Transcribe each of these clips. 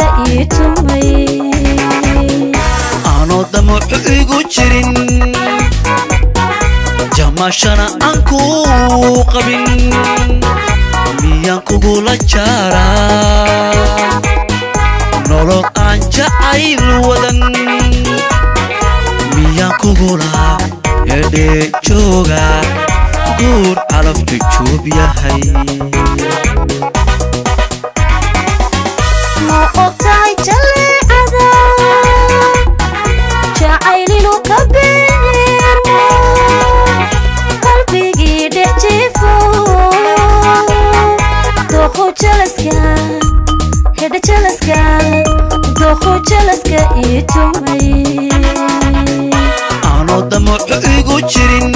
ii tumay aanoo damacu igu jirin jamashana aan kuu qabin miyaan kugula jaaraa nolol aan jacayl wadan miyaan kugula edhee jooga guur calaftu juub yahay ma ogtahay jaleecada jacaylinu ka beermo qalbigii dhex jiifo dooqu jalaska hedha jalaska dooqu jalaska ii tumay aanoo damacu igu jirin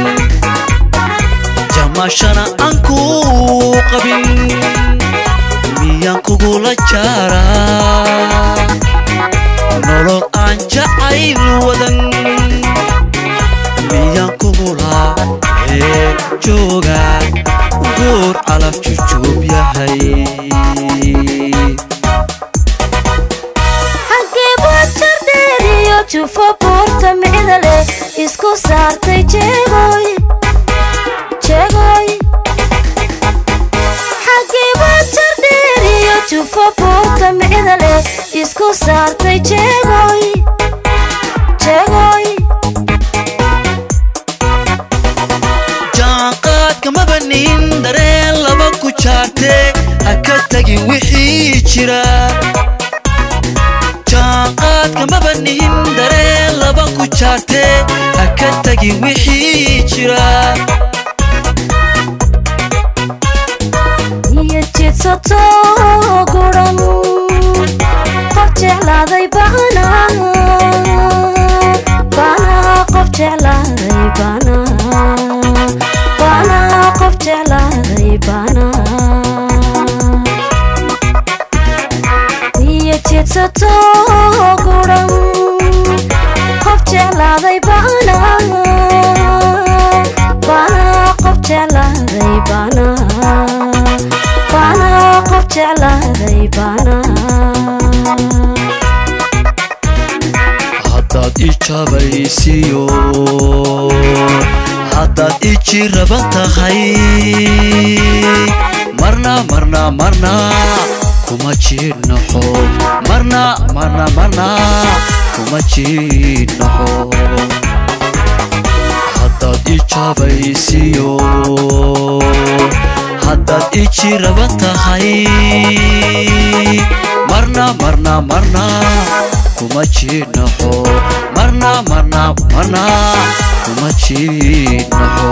jamashana aan kuu qabin miyaan kugula jaaraa nolol aan jacayl wadan miyaan kugula ee jooga guur calaf jujuub yahay xaggee baad jardheeriyo jufo buurta micda leh isku saartay jeegoy jeegoy xaggee baad jardheeriyo jufo buurta micda leh isku saartay jeegoy jeegoy jaanqaadka mabanin dareen laba ku jaartee ha ka tagin wixii jira jaanqaadka mabanin dareen laba ku jaartee ha ka tagin wixii jira iyo jidsato guran qof jeclaaday bana bana qof jeclaaday bana bana qof jeclaaday bana iyo jidsato guran qof jeclaaday bana bana qof jeclaaday bana bana qof jeclaaday bana haddaad i jabaysiyo haddaad i jiraba tahay marna marna marna kuma jiidnaxo marna marna marna kuma jiidnaxo haddaad i jabaysiyo haddaad i jiraba tahay marna marna marna kuma jiidnaxo marna marna marna kuma jiidnaxo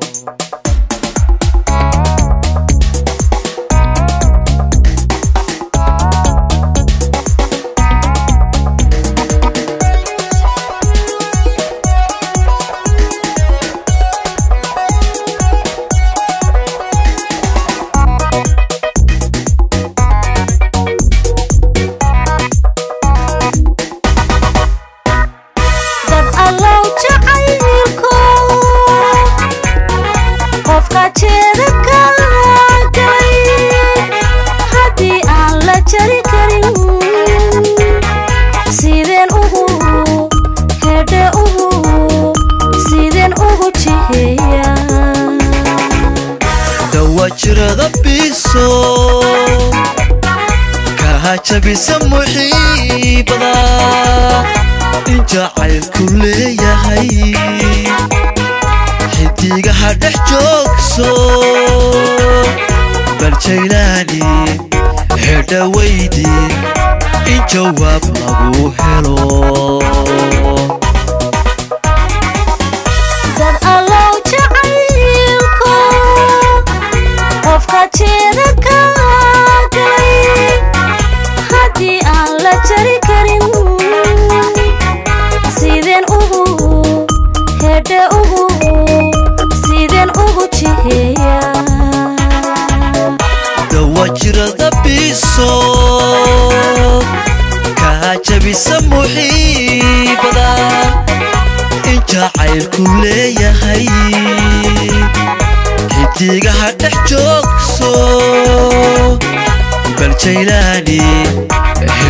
dad allow jacaylko qofka jeeda ka galay haddii aan la jari karin sideen ugu hedhe ugu sideen ugu jiheeya dawajirada biso kaha jabisa muxiibada in jacaylku leeyahay xidigaha dhex joogso bal jaylaani hedha weydi in jawaab lagu helo dad allow jacaylko qofka jeeda ka galay haddii aan la jari karin sideen ugu hedhe ugu sideen ugu jiheeya dawajirada biso kaa jabisa muxiibada in jacaylku leeyahay xidigaha dhex joogso bal jaylaani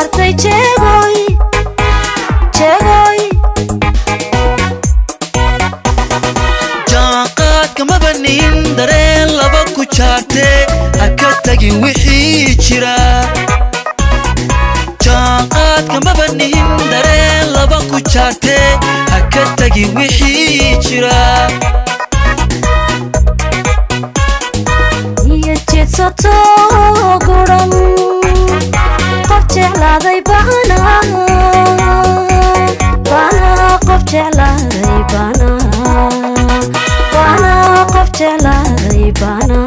saartay jeegoy jeegoy jaanqaadka maba nihin dareen laba ku jaartee ha ka tagin wixii jira jaanqaadka maba nihin dareen laba ku jaartee ha ka tagin wixii jira iyo jeedsato guran qof jeclaaday bana bana qof jeclaaday bana bana qof jeclaaday bana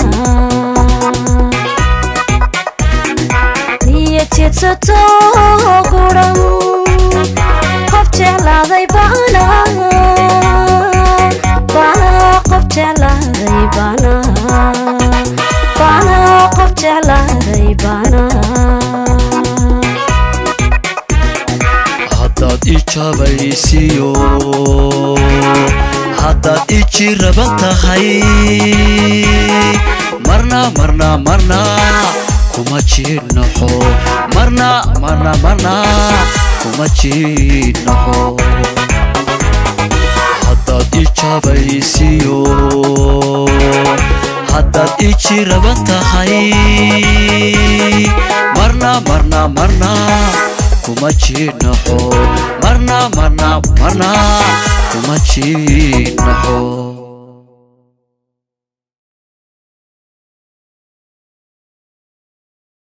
iyo jeedsato guran qof jeclaaday bana bana qof jeclaaday bana bana qof jeclaaday bana haddaad i jabaysiyo haddaad i jiraban tahay marna marna marna kuma jiidnaxo marna marna marna kuma jiidnaxo haddaad i jabaysiyo haddaad i jiraban tahay marna marna marna kuma jiidnaxo marna marna marna kuma jiidnaxo